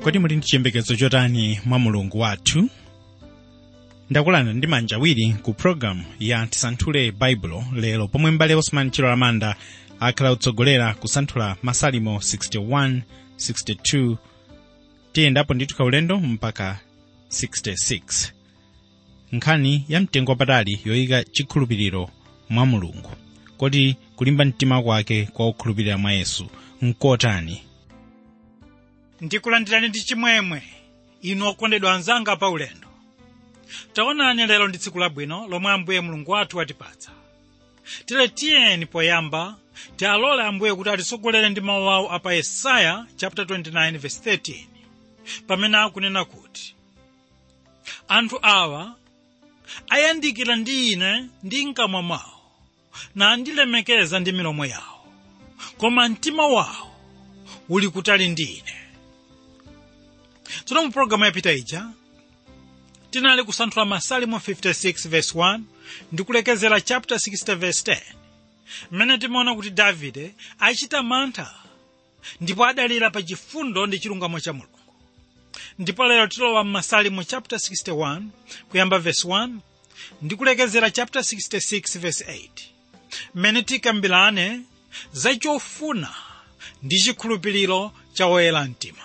kodi muli ndi chiyembekezo chotani mwa mulungu wathu ndakulanda ndi manja awiri ku programu ya tisanthule baibulo lero pomwe mbale osman chilo lamanda akhala kutsogolera kusanthula masalimo 61 62 tiyendapo ndithu kaulendo mpaka 66 nkhani ya mtengo wapatali yoyika chikhulupiriro mwa mulungu kodi kulimba mtima kwake kwa okhulupirira mwa yesu nkotani ndikulandirani ndi chimwemwe inu okondedwa anzanga pa ulendo taonani lero ndi tsiku labwino lomwe ambuye mulungu wathu watipatsa tile tiyeni poyamba tialole ambuye kuti atitsogolere ndi mawu awo apa yesaya chapter 29 verse 13 pamene akunena kuti anthu awa ayandikira ndi ine ndi mkamwa mwawo nandilemekeza ndi milomo yawo koma mtima wawo uli kutali ndi ine tsono mu pologalamu yapita ija tinali kusanthula masalimo 56 verse 1 ndi kulekezera chapter 60 verse 10 mmene timaona kuti davide achita mantha ndipo adalira pa chifundo ndi chilungamo cha mulungu ndipo lero tilowa mmasalimo chapter 61 kuyamba verse 1 ndi kulekezera chapter 66 verse 8 mmene tikambirane za chofuna ndi chikhulupiriro cha woyera mtima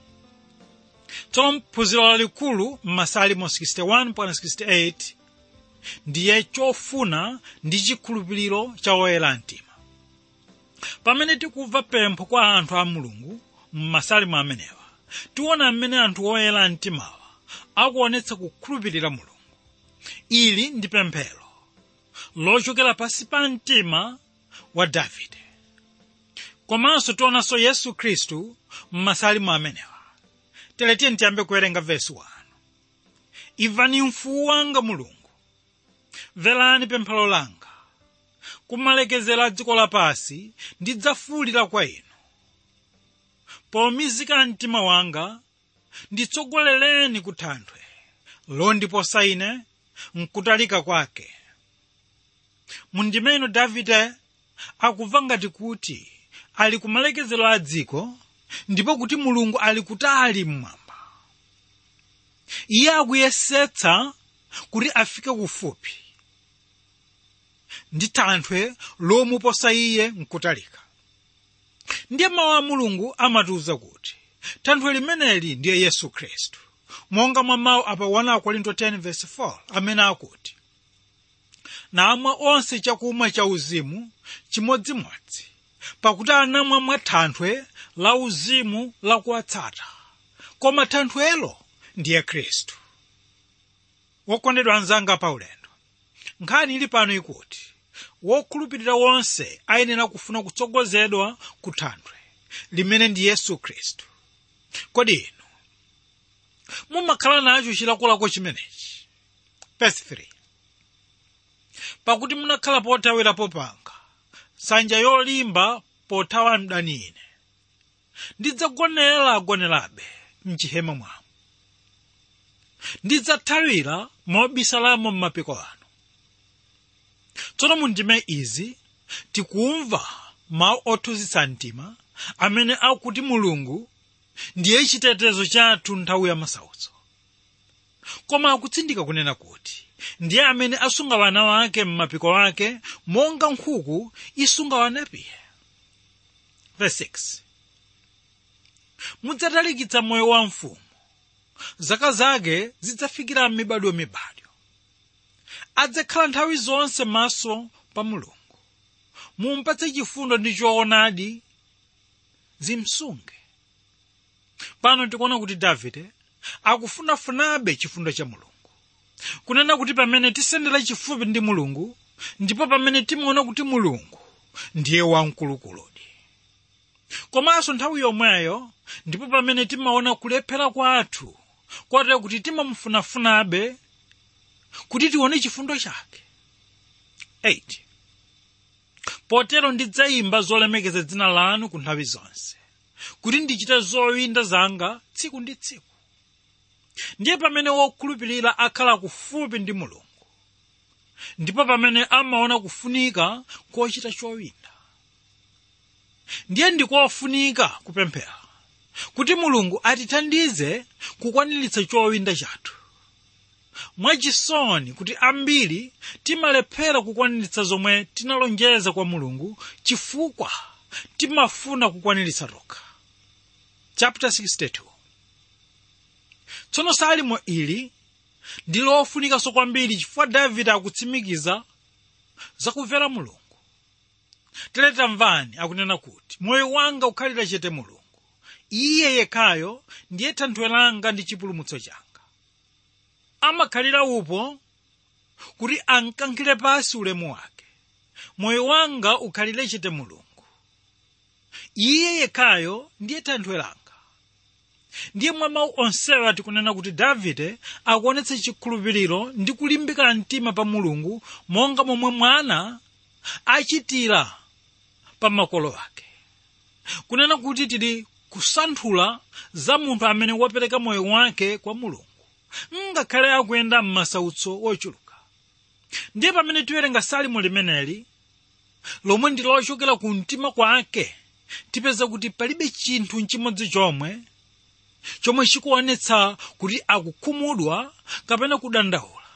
tsono phunziro lalikulu mmasalimo 61 mpaka 68 ndiye chofuna ndi chikhulupiriro cha woyera mtima pamene tikumva pempho kwa anthu a mulungu mmasalimo amenewa tiona mmene anthu oyera mtimawa akuonetsa kukhulupirira mulungu ili ndi pemphero lochokera pansi pa mtima wa davide komanso tionanso yesu khristu mmasalimo amenewa teletiye tiyambe kuwerenga vesi 1 imvani mfuwu wanga mulungu mverani pemphero langa kumalekezera dziko lapansi ndidzafuwulira kwa inu pomizika mtima wanga nditsogolereni ku thanthwe londiposa ine mkutalika kwake mundimeno davide akumva ngati kuti ali kumalekezero a dziko ndipo kuti mulungu ali kutali mmwamba iye akuyesetsa kuti afike kufupi ndi thanthwe lomuposa iye mkutalika ndiye mawu a mulungu amatiwuza kuti thanthwe limeneli ndiye yesu khristu monga mwa mawu apa 1 korinto 10:4 amene akuti namwa onse chakumwa cha uzimu chimodzimodzi pakuti anamwa mwa thanthwe la uzimu lakuwatsata koma thanthwelo ndiye khristu wokondedwa anzanga pa ulendo nkhani ili pano ikuti wokhulupirira wonse ayenera kufuna kutsogozedwa ku thanthwe limene ndi yesu khristu kodi inu mumakhala nacho chilakolako chimenechi verse 3 pakuti munakhala pothawirapo panga nsanja yolimba pothawa mdani ine ndidzagonera agonerabe mchihema mwamu ndidzathawira mobisalamo m'mapiko anu tsono mundime izi tikumva mawu othunzitsa mtima amene akuti mulungu ndiye chitetezo chathu nthawi ya masautso koma akutsindika kunena kuti ndiye amene asunga wana wake m'mapiko ake monga nkhuku isunga wanapiye verse 6 mudzatalikitsa moyo wa mfumu zaka zake zidzafikira mibadwo mibadwo adzakhala nthawi zonse maso pa mulungu mumpatse chifundo ndi choonadi zimsunge pano tikuona kuti davide akufunafunabe chifundo cha mulungu kunena kuti pamene tisendera chifupi ndi mulungu ndipo pamene timaona kuti mulungu ndiye wamkulukuludi komanso nthawi yomweyo ndipo pamene timaona kulephera kwathu kotero kuti timamufunafunabe kuti tione chifundo chake 8 potero ndidzayimba zolemekeza dzina lanu ku nthawi zonse kuti ndichite zowinda zanga tsiku ndi tsiku ndiye pamene wokhulupirira akhala kufupi ndi mulungu ndipo pamene amaona kufunika kochita chowinda ndiye ndikofunika kupemphera kuti mulungu atithandize kukwaniritsa chowinda chathu mwachisoni kuti ambiri timalephera kukwaniritsa zomwe tinalonjeza kwa mulungu chifukwa timafuna kukwaniritsa tokha chapter 62 tsono salimo ili ndi lofunikanso kwambiri chifukwa davide akutsimikiza zakumvera mulungu tere tamvani akunena kuti moyo wanga ukhalira chete mulungu iye yekhayo ndiye thanthwe langa ndi chipulumutso changa amakhalira upo kuti ankankhire pasi ulemu wake moyo wanga ukhalire chete mulungu iye yekhayo ndiye thanthwe langa ndiye mwa mawu onsewa tikunena kuti davide akuonetsa chikhulupiriro ndi kulimbika mtima pa mulungu monga momwe mwana achitira pa makolo ake kunena kuti tili kusanthula za munthu amene wapereka moyo wake kwa mulungu ngakhale akuyenda m'masautso ochuluka ndiye pamene tiwerenga salimo limeneli lomwe ndi lochokera ku mtima kwake tipeza kuti palibe chinthu nchimodzi chomwe chomwe chikuonetsa kuti akukhumudwa kapena kudandaula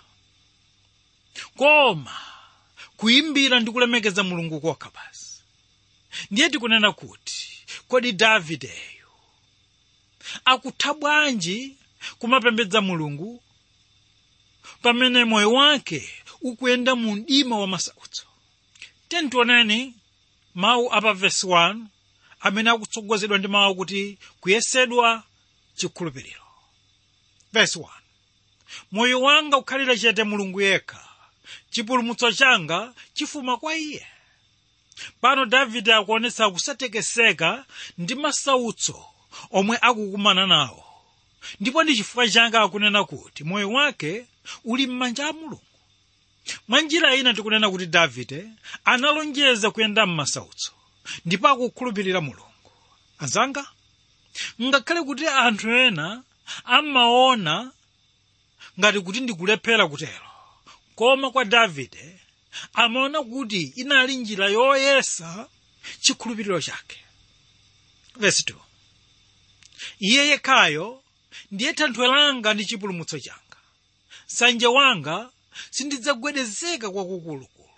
koma kuyimbira ndi kulemekeza mulungu kokha basi ndiye tikunena kuti kodi davideyo akutha bwanji kumapembedza mulungu pamene moyo wake ukuyenda mu mdima wa masautso tentioneni mawu apa vesi 1 amene akutsogozedwa ndi mawu kuti kuyesedwa chikhulupiriro vesi 1 moyo wanga ukhalira chete mulungu yekha chipulumutso changa chifuma kwa iye pano davide akuonetsa kusatekeseka ndi masautso omwe akukumana nawo ndipo ndi chifukwa changa akunena kuti moyo wake uli m'manja a mulungu mwa njira ina tikunena kuti davide analonjeza kuyenda m'masautso ndipo akukhulupirira mulungu azanga ngakhale kuti anthu ena amaona ngati kuti ndikulephera kutero koma kwa davide amaona kuti inali njira yoyesa chikhulupiriro chake vesi 2 iye yekhayo ndiye thanthwe langa ndi chipulumutso changa sanje wanga sindidzagwedezeka kwakukulukulu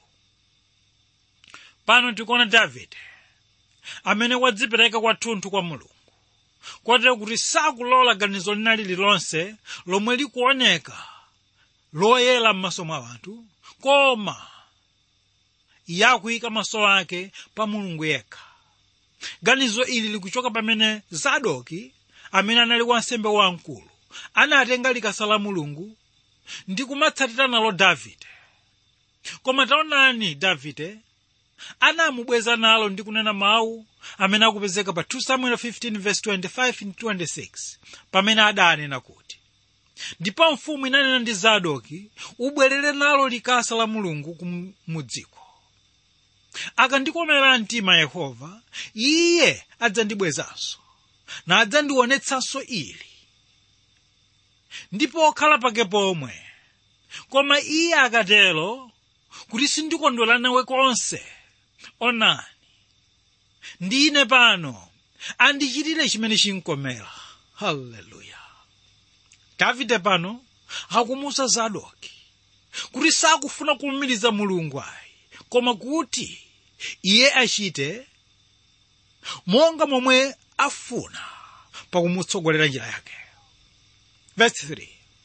pano tikuona davide amene wadzipereka kwathunthu kwa mulungu kotero kuti sakulola ganizo lina lililonse lomwe likuoneka loyera m'maso mwa anthu koma iye akuyika maso ake pa mulungu yekha ganizo ili likuchoka pamene zadoki amene anali wansembe wamkulu anatenga likasa la mulungu ndi kumatsatira nalo davide koma taonani davide anamubweza nalo ndi kunena mawu amene akupezeka pa 2 samuel 15:25-26 pamene adanena kuti ndipo mfumu inanena ndi zadoki ubwerere nalo likasa la mulungu kumudziko akandikomera mtima yehova iye adzandibwezanso nadzandionetsanso ili ndipo okhala pake pomwe koma iye akatero kuti sindikondwera nawe konse onani ndine pano andichitire chimene chinkomera haleluya davide pano akumusa zadoki kuti sakufuna kumumiriza mulungu ayi koma kuti iye achite monga momwe afuna pakumutsogolera njira yake verse 3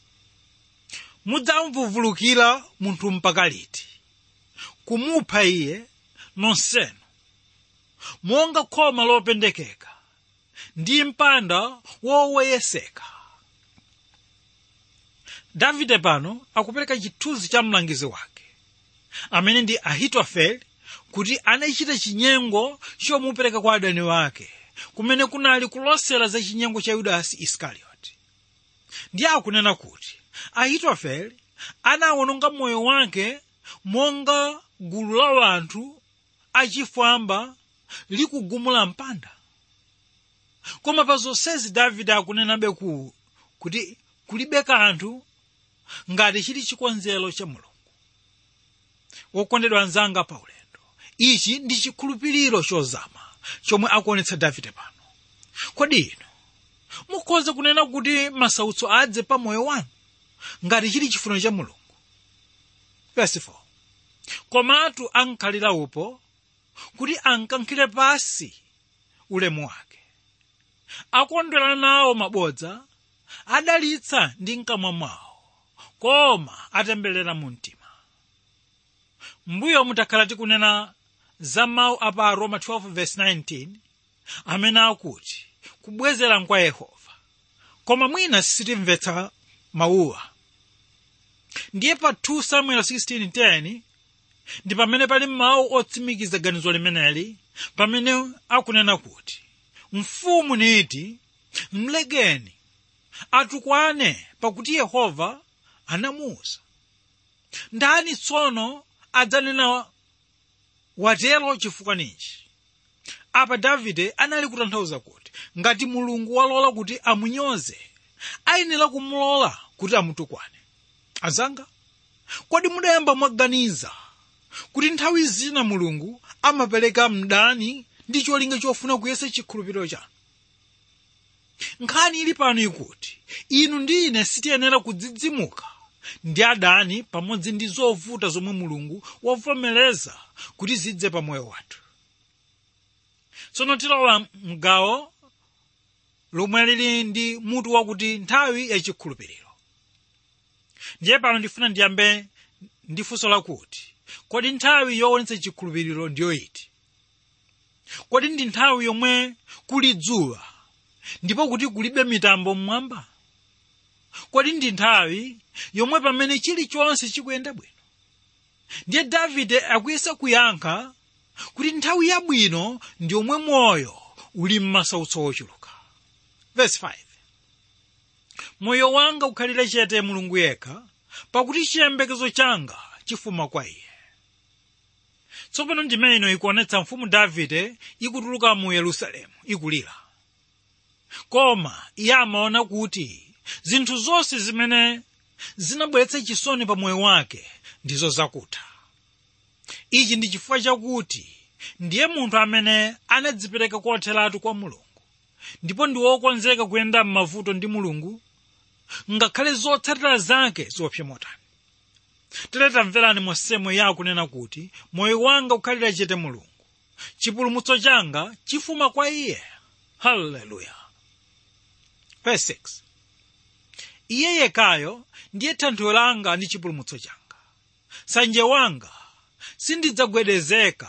mudzamvuvulukira munthu mpaka liti kumupha iye nonsenu monga khoma lopendekeka ndi mpanda woweyeseka davide pano akupereka chithunzi cha mlangizi wake amene ndi ahitofele kuti anachita chinyengo chomupereka kwa adani wake kumene kunali kulosera za chinyengo cha yudasi iskarioti ndiye akunena kuti ahitofele anawononga moyo wake monga gulu la wanthu achifwamba likugumula mpanda koma pa zonsezi davide akunenabe ku kuti kulibe kanthu ngati chili chikonzero cha mulungu wokondedwa anzanga pa ulendo ichi ndi chikhulupiriro chozama chomwe akuonetsa davide pano kodi ino mukhoza kunena kuti masautso adze pa moyo wanu ngati chili chifuniro cha mulungu verse 4 komatu ankhalira upo kuti ankankhire pasi ulemu wake akondwera nawo mabodza adalitsa ndi mkamwa mwawo koma atemberera mu mtima mbuyo mutakhala tikunena za mawu a pa roma 12:19 amene akuti kubwezera nkwa yehova koma mwina sitimvetsa mawuwa ndiye pa 2 samuel 16:10 ndi pamene pali mawu otsimikiza ganizo limeneli pamene akunena kuti mfumu niti mlegeni atukwane pakuti yehova anamuwuza ndani tsono adzanena watero chifukwa ninji apa davide anali kutanthauza kuti ngati mulungu walola kuti amunyoze ayenera kumulola kuti amutukwane azanga kodi mudayamba mwaganiza kuti nthawi zina mulungu amapereka mdani ndi cholinga chofuna kuyesa chikhulupiriro chanu nkhani ili pano ikuti inu ndi ine sitiyenera kudzidzimuka ndi adani pamodzi ndi zovuta zomwe mulungu wavomereza kuti zidze pa moyo wathu tsono tilowa mgawo lomwe lili ndi mutu wakuti nthawi yachikhulupiriro ndiye pano ndifuna ndiyambe ndi funso lakuti kodi nthawi yoonetsa chikhulupiriro ndiyo iti kodi ndi nthawi yomwe kuli dzuwa ndipo kuti kulibe mitambo mmwamba kodi ndi nthawi yomwe pamene chilichonse chikuyenda bwino ndiye davide akuyesa kuyankha kuti nthawi yabwino ndi yomwe moyo uli m'masautso ochuluka verse 5 moyo wanga ukhalire chete mulungu yekha pakuti chiyembekezo changa chifuma kwa iye tsopano ndimene ikuonetsa mfumu davide ikutuluka mu yerusalemu ikulira koma iye amaona kuti zinthu zonse zimene zinabweretsa chisoni pa moyo wake ndizo zakutha ichi ndi chifukwa chakuti ndiye munthu amene anadzipereka kotheratu kwa mulungu ndipo ndi wokonzeka kuyenda m'mavuto ndi ngakhale zotsatira zake ziopsa motani tere tamverani mosemo ya akunena kuti moyo wanga ukhalira chete mulungu chipulumutso changa chifuma kwa iye haleluya verse 6 iye yekayo ndiye thanthwe langa ndi chipulumutso changa sanje wanga sindidzagwedezeka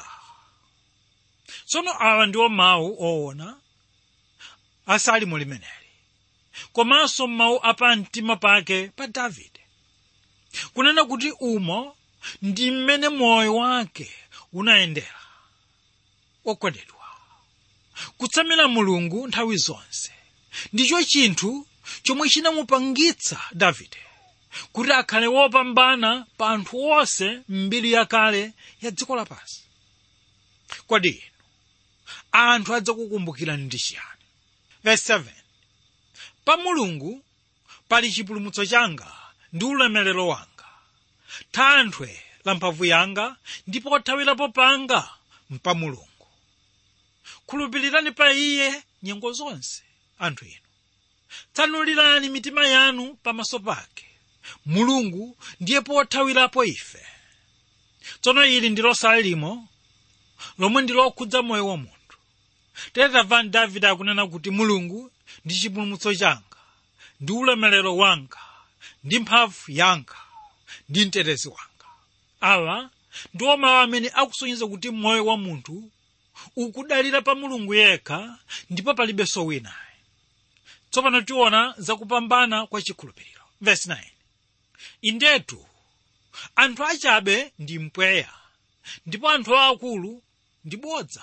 tsono awa ndiwo mawu oona asali mu limeneli komanso mawu apamtima pake pa davide kunena kuti umo ndi mmene moyo wake unayendera okondedwa kutsamira mulungu nthawi zonse ndicho chinthu chomwe chinamupangitsa davide kuti akhale wopambana pa anthu onse mbiri yakale ya dziko lapansi kodi inu anthu adzakukumbukirani ndi chiyani verse 7 pa mulungu pali chipulumutso changa ndi ulemerero wanga thanthwe la mphamvu yanga ndi pothawirapo panga mpa mulungu khulupirirani pa iye nyengo zonse anthu inu tsanulirani mitima yanu pamaso pake mulungu ndiye pothawirapo ife tsono ili ndilo salimo lomwe ndilokhudza moyo wa munthu tere tamvani davide akunena kuti mulungu ndi chipulumutso changa ndi ulemerero wanga ndi mphamvu yanga ndi mtetezi wanga awa ndiwo mawu amene akusonyeza kuti moyo wa munthu ukudalira pa mulungu yekha ndipo palibenso winayo tsopano tiona zakupambana kwa chikhulupiriro verse 9 indetu anthu achabe ndi mpweya ndipo anthu aakulu ndi bodza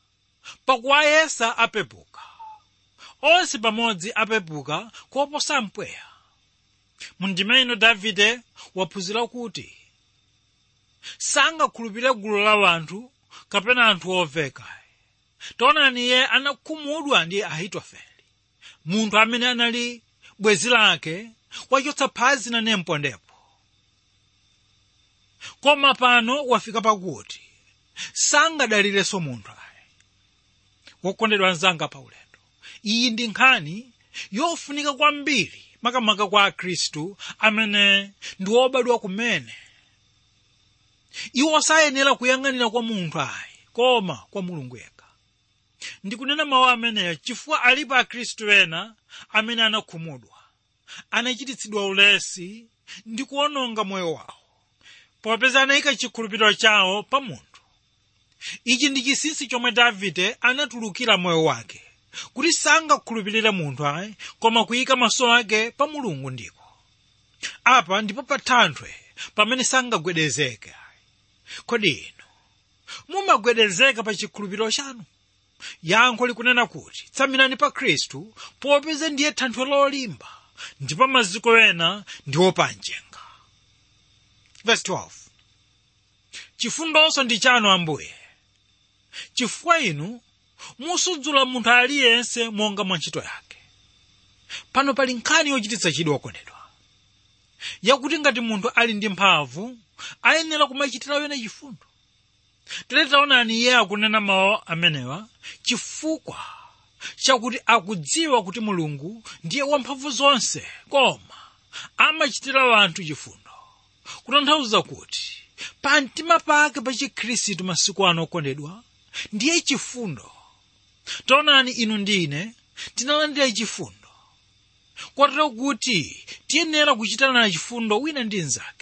pakuwayesa apepuka onse pamodzi apepuka koposa mpweya mundima ino davide waphunzira kuti sangakhulupirire gulu la wanthu kapena anthu oveka taonani iye anakhumudwa ndi ahitofele munthu amene anali bwenzi lake wachotsa phazi na nempondepo koma pano wafika pakuti sangadalirenso munthu ayi wokondedwa anzanga pa ulendo iyi ndi nkhani yofunika kwambiri makamaka kwa akhristu amene ndi obadwa kumene iwo sayenera kuyang'anira kwa munthu ayi koma kwa mulungu yekha ndikunena mawu ameneyo chifukwa alipo akhristu ena amene anakhumudwa anachititsidwa ulesi ndi kuononga moyo wawo popeza anayika chikhulupiriro chawo pa munthu ichi ndi chinsinsi chomwe davide anatulukira moyo wake kuti sangakhulupirire munthu ayi koma kuyika maso ake pa mulungu ndiko apa ndipo pa thanthwe pamene sangagwedezeke kodi inu mumagwedezeka pa chikhulupiriro chanu yankho likunena kuti tsamirani pa khristu popeza ndiye thanthwe lolimba ndipo maziko ena ndi opanjenga verse 12 chifundonso ndi chanu ambuye chifukwa inu musudzula munthu aliyense monga mwa ntchito yake pano pali nkhani yochititsa chidwi okondedwa yakuti ngati munthu ali ndi mphamvu ayenera kumachitira wena chifundo tere taonani iye akunena mawu amenewa chifukwa chakuti akudziwa kuti mulungu ndiye wamphamvu zonse koma amachitira wanthu chifundo kutanthauza kuti pa mtima pake pa chikhristu masiku ano okondedwa ndiye chifundo taonani inu ndi ine tinalandira chifundo kwatero kuti tiyenera kuchitana chifundo wina ndi mnzake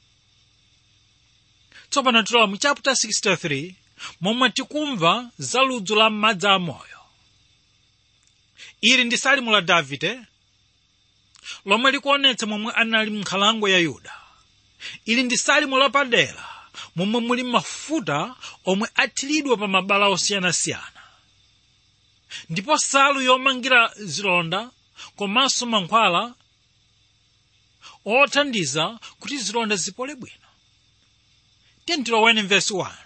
tsopano tilowa mu chapter 63 momwe tikumva za ludzu la madzi amoyo ili ndi salimu la davide lomwe likuonetsa momwe anali m'nkhalango ya yuda ili ndi salimu lapadera momwe muli mafuta omwe athiridwa pa mabala osiyanasiyana ndipo salu yomangira zilonda komanso mankhwala othandiza kuti zilonda zipole bwino tentiloweni mvesi wanu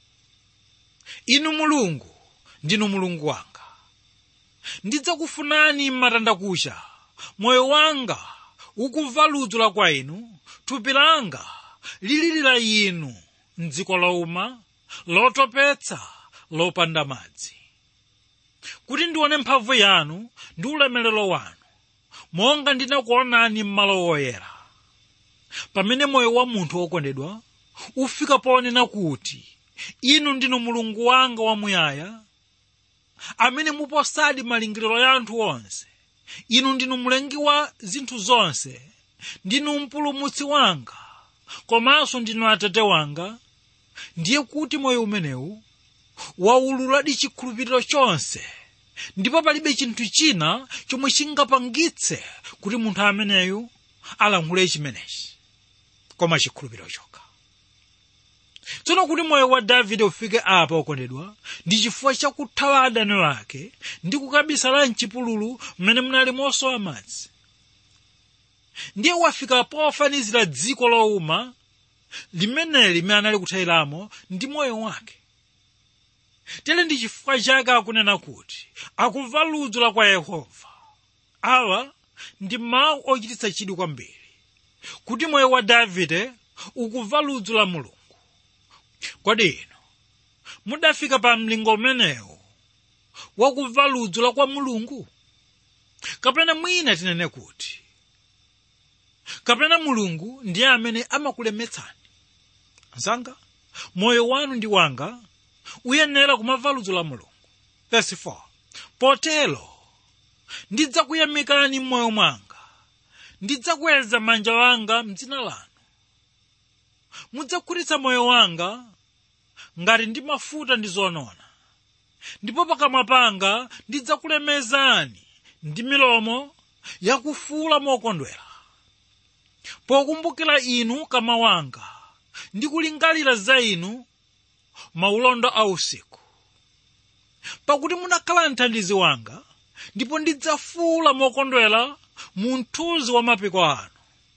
inu mulungu ndinu mulungu wanga ndidzakufunani m'matandakucha moyo wanga ukumva ludzu la kwa inu thupi langa lili la inu mdziko lowuma lotopetsa lopanda madzi kuti ndione mphamvu yanu ndi ulemerero wanu monga ndinakuonani m'malo woyera pamene moyo wa munthu wokondedwa ufika ponena kuti inu ndinu mulungu wanga wamuyaya amene muposadi malingiriro ya anthu onse inu ndinu mlengi wa zinthu zonse ndinu mpulumutsi wanga komanso ndinu atate wanga ndiye kuti moyo umenewu waululadi chikhulupiriro chonse ndipo palibe chinthu china chomwe chingapangitse kuti munthu ameneyu alankhule chimenechi koma chikhulupiriro chokha tsono kuti moyo wa davide ufike apa okondedwa ndi chifukwa chakuthawa adani wake ndi kukabisala mchipululu mmene munali mosowa madzi ndiye wafika pofanizira dziko lowuma limeneli limene anali kuthayiramo ndi moyo wake tere ndi chifukwa chake akunena kuti akumva ludzu la kwa yehova awa ndi mawu ochititsa chidwi kwambiri kuti moyo wa davide ukumva ludzu la mulungu kodi inu mudafika pa mlingo umenewu wakumva ludzu la kwa mulungu kapena mwina tinene kuti kapena mulungu ndiye amene amakulemetsani msanga moyo wanu ndi wanga uyenera kumva ludzu la mulungu verse 4 potero ndidzakuyamikani m'moyo mwanga ndidzakweza manja wanga mdzina lanu mudzakhutitsa moyo wanga ngati ndi mafuta ndi zonona ndipo pakamwa panga ndidzakulemezani ndi milomo yakufuula mokondwera pokumbukira inu kama wanga ndi kulingalira za inu maulondo a usiku pakuti munakhala mthandizi wanga ndipo ndidzafuula mokondwera mu mthunzi wa mapiko anu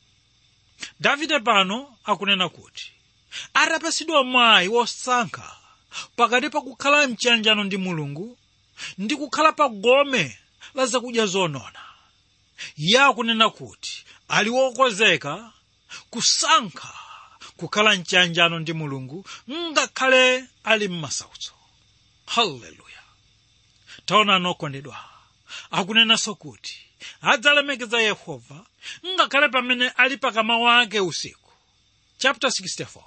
davide pano akunena kuti atapasidwa mwayi wosankha pakati pa kukhala mchiyanjano ndi mulungu ndi kukhala pa gome la zakudya zonona iye akunena kuti ali wokonzeka kusankha kukhala mchiyanjano ndi mulungu ngakhale ali m'masautso haleluya taonani okondedwa akunenanso kuti adzalemekeza yehova ngakhale pamene ali pakama wake usiku chapter 64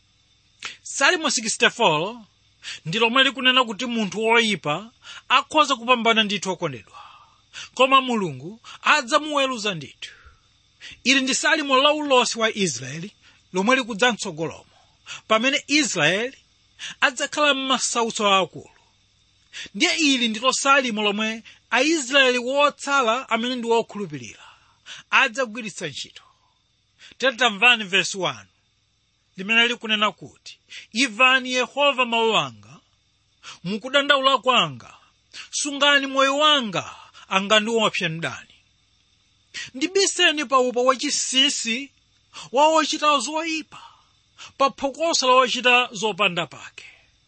salimo 64 ndi lomwe likunena kuti munthu woyipa akhoza kupambana ndithu okondedwa koma mulungu adzamuweruza ndithu ili ndi salimo laulosi wa israeli lomwe likudza mtsogolomo pamene israeli adzakhala m'masautso akulu ndiye ili ndilo salimo lomwe aisraeli wotsala amene ndi wokhulupirira adzagwiritsa ntchito tamvani vesi 1 limene likunena kuti imvani yehova mawu anga mukudandaula kwanga sungani moyo wanga angandiopse mdani ndibiseni pa upo wachinsinsi wa wochita zoyipa pa phokoso la wochita zopanda pake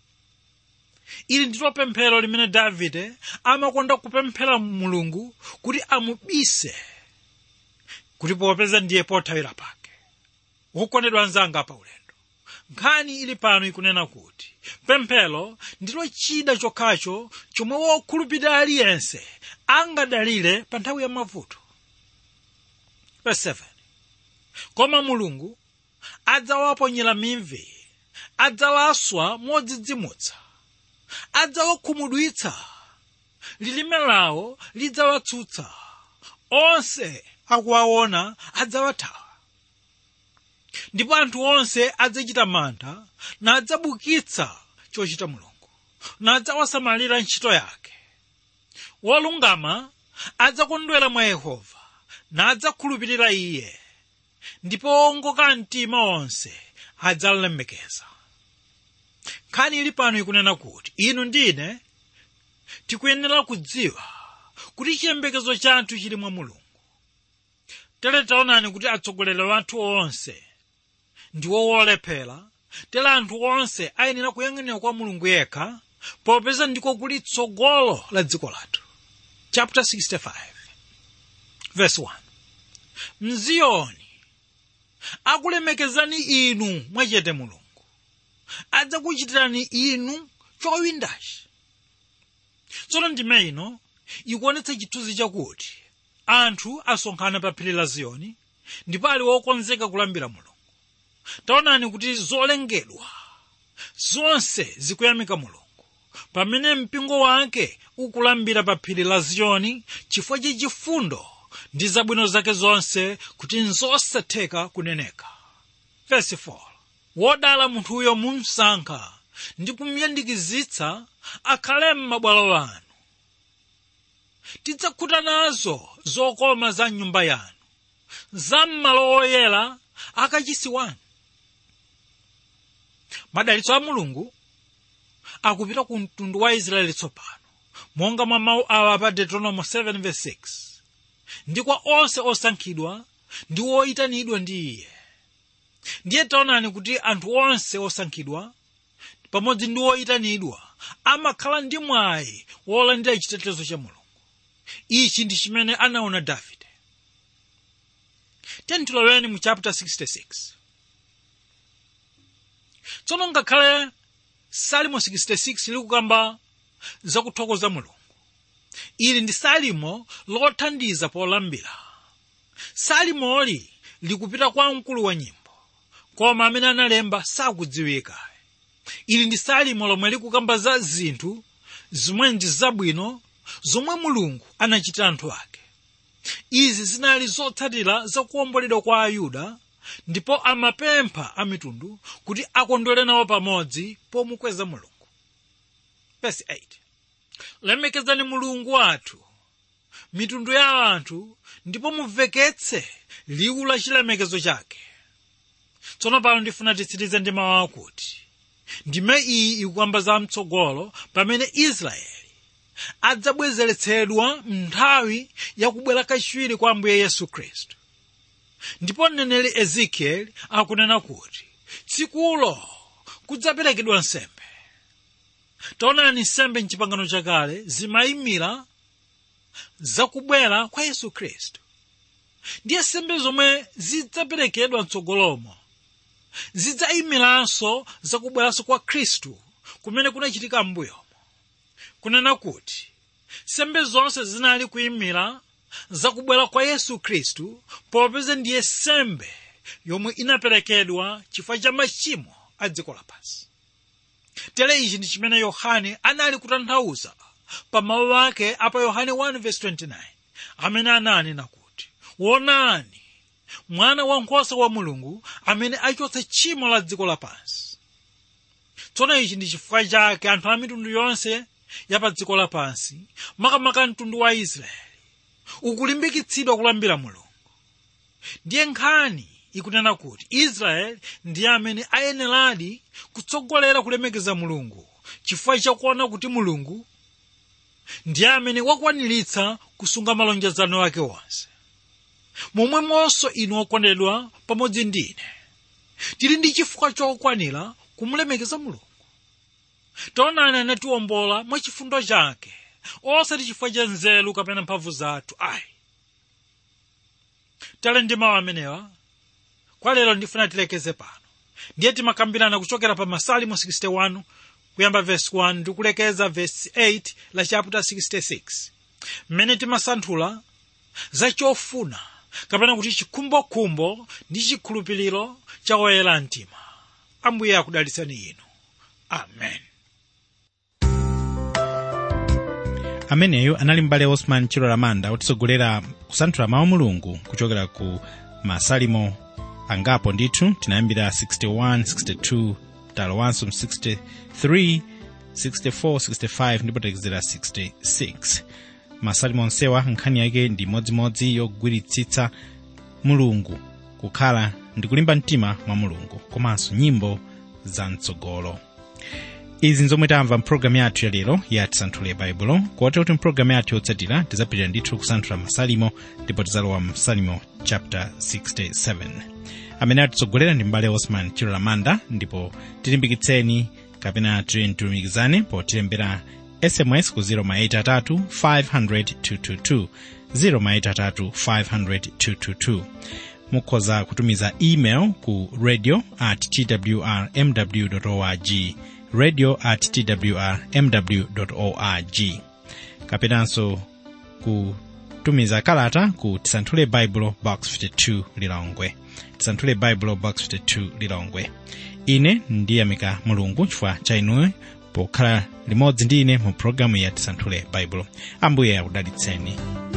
ili ndilo pemphero limene davide amakonda kupemphera mulungu kuti amubise kuti popeza ndiye pothawira pake wokondedwa anzanga pa ulendo nkhani ili pano ikunena kuti pemphero ndilo chida chokhacho chomwe wokhulupirira aliyense angadalire pa nthawi ya mavuto Verse 7. koma mulungu adzawaponyera mimvi adzawaswa modzidzimutsa adzawakhumudwitsa lilime lawo lidzawatsutsa onse akuwaona adzawathawa ndipo anthu onse adzachita mantha nadzabukitsa chochita mulungu nadzawasamalira ntchito yake wolungama adzakondwera mwa yehova nadzakhulupirira iye ndipo owongoka mtima onse adzalemekeza nkhani ili pano ikunena kuti inu ndine tikuyenera kudziwa kuti chiyembekezo chathu chili mwa mulungu tere taonani kuti atsogoleri wathu onse ndiwo wolephera tere anthu onse ayenera kuyang'anira kwa mulungu yekha popeza ndiko kuli tsogolo la dziko lathu chapter 65 verse 1 mziyoni akulemekezani inu mwachete mulungu adzakuchitirani inu chowindachi tsono ndime ino ikuonetsa chithunzi chakuti anthu asonkhana pa phiri la ziyoni ndipo ali wokonzeka kulambira mulungu taonani kuti zolengedwa zonse zikuyamika mulungu pamene mpingo wake ukulambira pa phiri la ziyoni chifukwa cha chifundo ndi zabwino zake zonse kuti nzosatheka kuneneka Verse 4 wodala munthuyo mumsankha ndi kumuyandikizitsa akhale m'mabwalo anu tidzakhuta nazo zokoma za nyumba yanu za m'malo oyera akachisi wanu madalitso a mulungu akupita ku mtundu wa israeli tsopano monga mwa mawu awa pa deuteronomy 7:6 ndi kwa onse osankhidwa ndi oyitanidwa ndi iye ndiye taonani kuti anthu onse osankhidwa pamodzi ndi oyitanidwa amakhala ndi mwayi wolandira chitetezo cha mulungu ichi ndi chimene anaona davide tentiloweni mu chapter 66 tsono ngakhale salimo 66 likukamba zakuthokoza mulungu ili ndi salimo lothandiza polambira salimoli likupita kwa mkulu wa nyimbo koma amene analemba sakudziwika ili ndi salimo lomwe likukamba za zinthu zomwe ndi zabwino zomwe mulungu anachitira anthu ake izi zinali zotsatira zakuwomboledwa kwa ayuda ndipo amapempha a mitundu kuti akondwere nawo pamodzi pomukweza mulungu Verse 8 lemekezani mulungu wathu mitundu ya anthu ndipo mumveketse liwu la chilemekezo chake tsono pano ndifuna titsirize ndi mawu akuti ndime iyi ikukamba za mtsogolo pamene israeli adzabwezeretsedwa m'nthawi yakubwera kachiwiri kwa ambuye yesu khristu ndipo mneneri ezekieli akunena kuti tsikulo kudzaperekedwa nsembe taonani nsembe mchipangano chakale zimayimira zakubwera kwa yesu khristu ndiye nsembe zomwe zidzaperekedwa mtsogolomo zidzayimiranso zakubweranso kwa khristu kumene kunachitika m'mbuyomo kunena kuti nsembe zonse zinali kuyimira zakubwera kwa yesu khristu popeza ndiye sembe yomwe inaperekedwa chifukwa cha machimo a dziko lapansi tere ichi ndi chimene yohane anali kutanthauza pa mawu ake apa yohane 1:29 amene ananena kuti wonani mwana wankhosa wa mulungu amene achotsa tchimo la dziko lapansi tsono ichi ndi chifukwa chake anthu a mitundu yonse ya pa dziko lapansi makamaka mtundu wa israeli ukulimbikitsidwa kulambira mulungu ndiye nkhani ikunena kuti israeli ndiye amene ayeneradi kutsogolera kulemekeza mulungu chifukwa chakuona kuti mulungu ndiye amene wakwaniritsa kusunga malonjezano ake onse momwemonso inu okondedwa pamodzi ndi ine tili ndi chifukwa chokwanira kumulemekeza mulungu taonani anatiwombola mwa chifundo chake osati chifukwa cha nzeru kapena mphamvu zathu ayi tale ndi mawu amenewa kwa lero ndifuna tilekeze pano ndiye timakambirana kuchokera pa masalimo 61 kuyamba vesi 1 ndi kulekeza vesi 8 la chapter 66 mmene timasanthula za chofuna kapena kuti chikhumbokhumbo ndi chikhulupiriro cha oyera mtima ambuye akudalitseni inu amen ameneyo anali m'bale osman chilola manda otitsogolera kusanthula mawu mulungu kuchokera ku masalimo angapo ndithu tinayambira 61 62 talowanso 63 64 65 ndipo takezera 66 masalimo onsewa nkhani yake ndi modzimodzi yogwiritsitsa mulungu kukhala ndi kulimba mtima mwa mulungu komanso nyimbo za mtsogolo izi nzomwe tamva mpulogalamu yathu ya lero ya tisanthule baibulo kotero kuti mpulogalamu yathu yotsatira tidzapitira ndithu kusanthula masalimo ndipo tidzalowa msalimo chapter 67 amene atitsogolera ndi mbale osman chilola manda ndipo tilimbikitseni kapena tilumikizane potilembera sms ku 083 500 222 083 mukhoza kutumiza email ku radio at twrmw org radio at twrmw org kapenanso kutumiza kalata ku tisanthule bible box 52 lilongwe tisanthule bible box 52 lilongwe ine ndiyamika mulungu chifukwa cha inuyo pokhala limodzi ndi ine mu pologalamu ya tisanthule baibulo ambuye akudalitseni